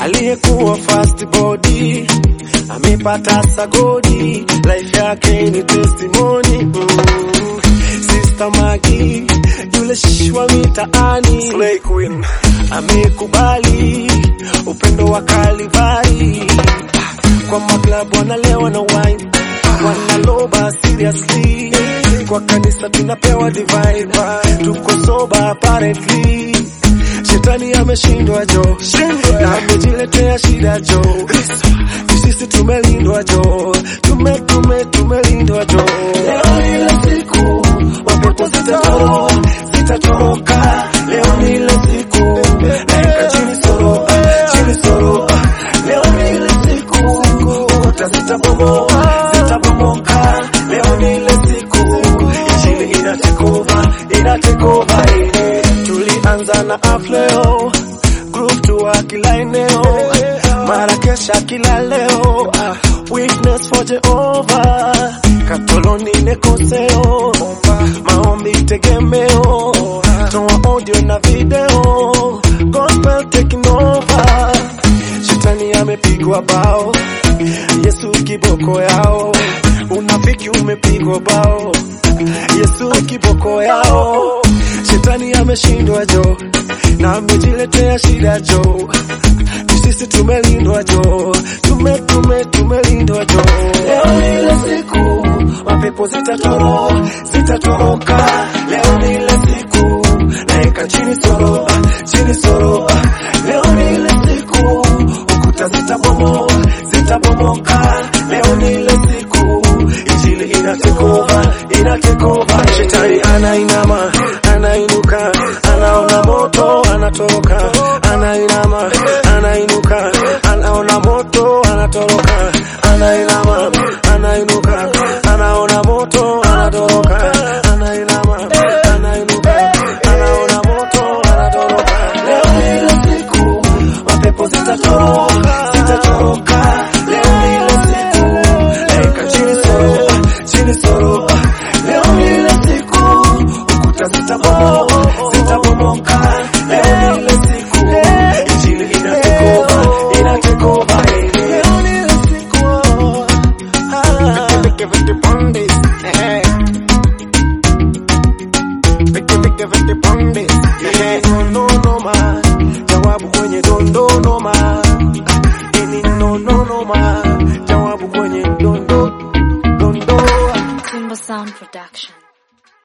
aliyekuwa fast body amepata sagodi, life yake ni testimony mm. Sister Magi yule shishwa mitaani Slay Queen amekubali upendo wa Kalivari, kwa maklabu wanalewa na wine wanaloba seriously, kwa kanisa tunapewa divine, tuko sober apparently Shetani ameshindwa jo, na amejiletea shida jo. Sisi tumelindwa jo, tume tume tumelindwa jo. Leo ni ile siku mapepo zitatoroka, zitatoroka. Leo ni ile siku naika chini soroka, chini soroka. Leo ni ile siku ukuta zitabomoka, zitabomoka. Leo ni ile siku injili inatekova, inatekova. eh. Tulianza na afleo group tour kila eneo, mara kesha kila leo. ah, Witness for Jehova, Katoloni nekoseo, maombi tegemeo, toa audio na video, gospel taking over. Shetani amepigwa bao, Yesu kiboko yao, unafiki umepigwa bao, Yesu kiboko yao. Shetani ameshindwa jo, na amejiletea shida jo. Ni sisi tumelindwa jo, tume tume tumelindwa jo. Leo ni ile siku mapepo zitatoroka, zitatoroka. Leo ni ile siku naeka chini soroka, chini soroka. Leo ni ile siku ukuta zitabomoka, zitabomoka. Leo ni ile siku injili inatekova, inatekova. Shetani anainama, anainuka, anaona moto, anatoroka, anainama, anainuka, anaona moto, anatoroka, anainama, anainuka, anaona moto, anatoroka, anainama, anainuka, anaona moto, anatoroka. Leo ni ile siku mapepo zitatoroka, zitatoroka. Leo ni ile siku naika chini soroka, chini soroka. Leo ni ile siku ukuta zitabomoka, zitabomoka. Leo ni ile siku injili inatekova, inatekova. Leo ni ile siku ah,